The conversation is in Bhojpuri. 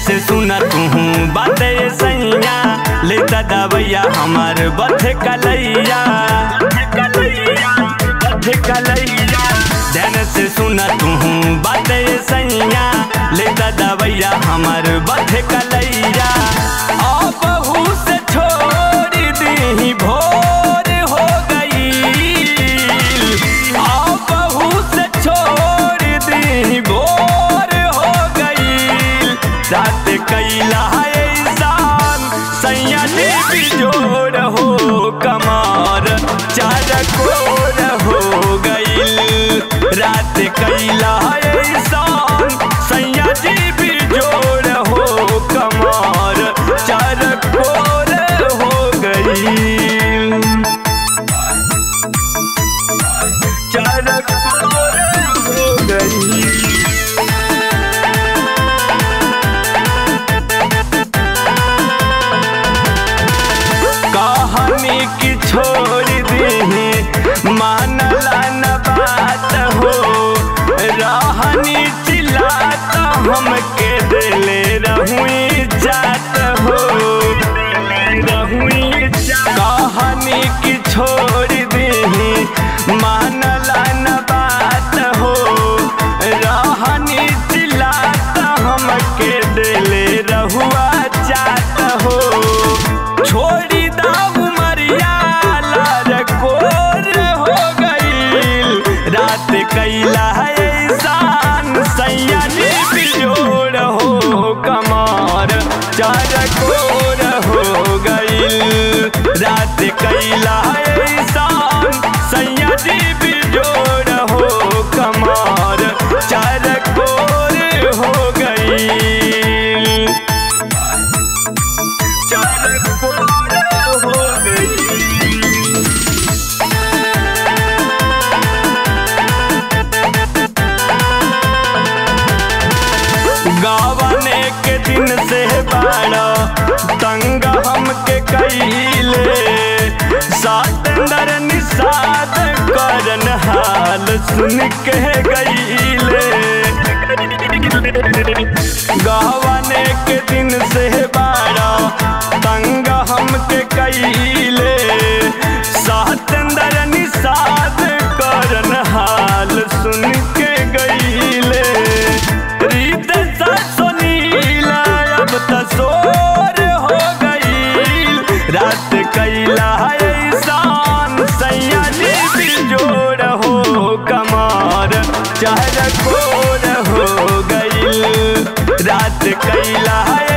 से सुना तू बाते सैया लेता दवैया हमार बथ कलैया बथ कलैया ध्यान से सुना तू बाते सैया लेता दवैया हमार बथ कलैया आ बहू से छोड़ दी भोर हो गई आ बहू से छोड़ दी भोर हो गई रात कैला ऐसान सैया देवी जोड़ हो कमार चार कोर हो गई रात कैला ऐसान सैया देवी जोड़ हो कमार चार कोर हो गई चार कोर हो गई कहानी की छोड़ दी मानला न बात हो रहनी चिल्लात हमके दिले रहुई जात हो रहुई कहानी की छोड़ दी मानला न बात हो रहनी चिल्लात हमके दिले रहुआ जात हो छोड़ी दाऊ मरिया लार कोर हो गईल रात कैला ऐसान सैया जी बिजोड़ हो कमार चार कोर हो गईल रात कैला ऐसान सैया जी बिजोड़ हो कमार चार कोर हो गईल चार कोर हो गई गावने के दिन से बाड़ा तंग हमके कैले सातंदर निषाद करन हाल सुन के गईले गावने के दिन से बाड़ा तंग हमके कैले सातंदर निषाद करन हाल सुन के गईले रीत सा सुनीला अब तसोर हो गई रात कैला ऐसान सैया जी बिजोड़ हो कमार चार कोर हो गई रात कैला